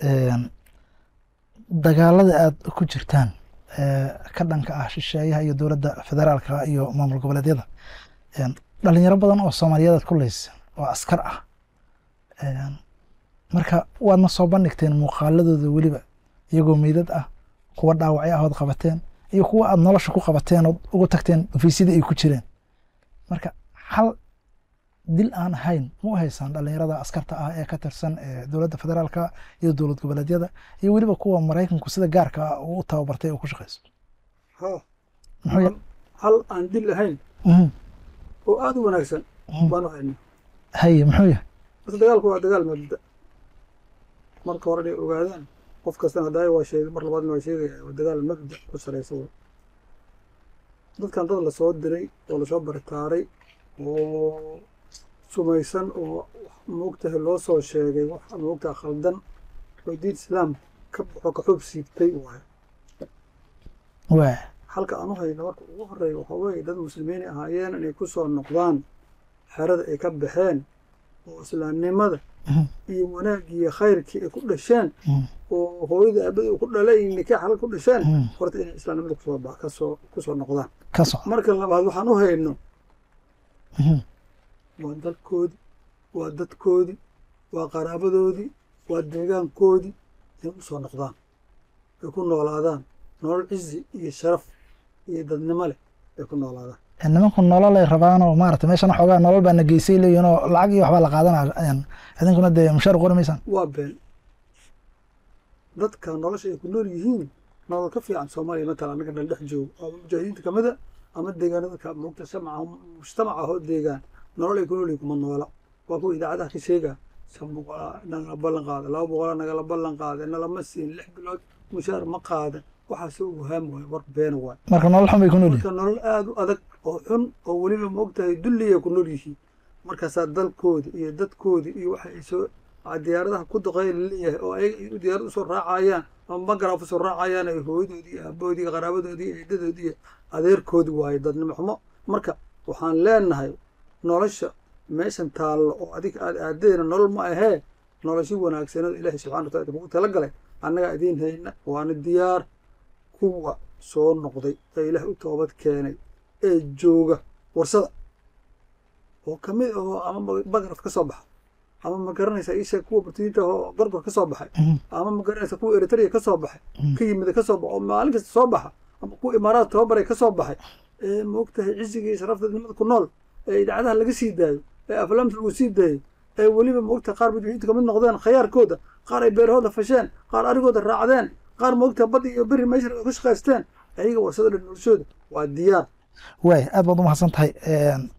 dagaalada aada ku jirtaan ka dhanka ah shisheeyaha iyo dowladda federaalka iyo maamul goboleedyada dhalinyaro badan oo soomaaliyeed aad ku leysa oo askar ah marka waadna soo bandhigteen muuqaaladooda weliba iyagoo meydad ah kuwa dhaawacyo ahood qabateen iyo kuwa aad nolosha ku qabateen ood ugu tagteen ofiisyadii ay ku jireen marka hal dil aan ahayn ma u haysaan dhalinyarada askarta ah ee ka tirsan dowladda federaalka iyo dowlad goboleedyada iyo weliba kuwa maraykanku sida gaarka ah uu u tababartay oo ku shaqeyso ha muxuu hal aan dil ahayn Mhm. oo aada u wanaagsan Mhm. baanu haynaa haye muxuu yahay horta dagaalku waa dagaal mabda marka hore inay ogaadaan qof kastana hadaayo waa sheegay mar labaadna waa sheegaya waa dagaal mabda ku saraysa wey dadkan dad lasoo diray oo lasoo baritaaray oo sumaysan oo moogtahay loo soo sheegay wax moogtaha khaldan oo diin islaam ka baxo ka xub siibtay waaye waa halka aan u hayno marka ugu horeeya waxaa weeye dad muslimiin ahaayeen inay ku soo noqdaan xerada ay ka baxeen oo islaamnimada Mhm. iyo wanaaggii iyo khayrkii ay ku dhasheen Mhm. oo hooyada aabadii uu ku dhalay nikaax halka ku dhasheen Mhm. horta inay islaamnimada kusoo ba- kasoo kusoo noqdaan ka soco marka labaad waxaan u hayno Mhm. waa dalkoodii waa dadkoodii waa qaraabadoodii waa deegaankoodii inay usoo noqdaan ay ku noolaadaan nolol cizi iyo sharaf iyo dadnimo leh ay ku noolaadaan nimanku nolol ay rabaanoo maarata meeshan xoogaa nolol baa na geysay leeyihin oo lacag iyo waxbaa la qaadanaya idinkuna dee mushaar qori maysaan waa been dadka nolosha ay ku nool yihiin nolol ka fiican soomaaliya matala annaga dhan dhex joogo ama mujaahidiinta ka mida ama deegaanada ka moogta samaca mujtamaca hoo deegaan nolol ay ku nool yihiin kuma noola waa kuwa idaacadaha ka sheega shan boqolaa nagala ballan qaada laba boqolaa nagala ballan qaada nalama siin lix bilood mushaar ma qaada waxaas u wahaam waayo war beena waay marka nolol xun bay ku nool yihin marka nolol aada u adag oo xun oo weliba maogtahay dulliya ku nool yihiin markaasaa dalkoodi iyo dadkoodi iyo waxa ay soo aa diyaaradaha ku duqeey laleeyahay oo ayaga ay diyaarad usoo raacayaan ama magaraaf usoo raacayaan ay hooyadoodii iyo aabahoodii iyo qaraabadoodii iyo eedadoodii iyo adeerkoodi waaye dadnimo xumo marka waxaan leenahay nolosha meeshan taallo oo adiga aad aadeena nolol ma ahee noloshi wanaagsanada ilaahay subxana wataala kugu talagalay annagaa idiin hayna waana diyaar kuwa soo noqday ee ilaah u toobad keenay ee jooga warsada oo ka mid ahoo ama magraf ka soo baxa ama ma garanaysa isha kuwa burtiyiinta oo gorgor ka soo baxay ama ma garanaysa kuwa eritrea ka soo baxay ka yimida ka soo baxa oo maalin kasta soo baxa ama kuwa imaaraad tababaray ka soo baxay ee maogtahay cisiga iyo sharafta nimada ku nool ee idaacadaha laga sii daayo ee aflaamta lagu sii daayo ee weliba maogtahay qaar mujaahidiinta kamid noqdeen khayaarkooda qaar ay beerahooda fasheen qaar arigooda raacdeen qaar maogtahay badda iyo beri meesha ay ku shaqaysteen ayaga warsada dhan noloshooda waa diyaar waay aad baad umahadsan tahay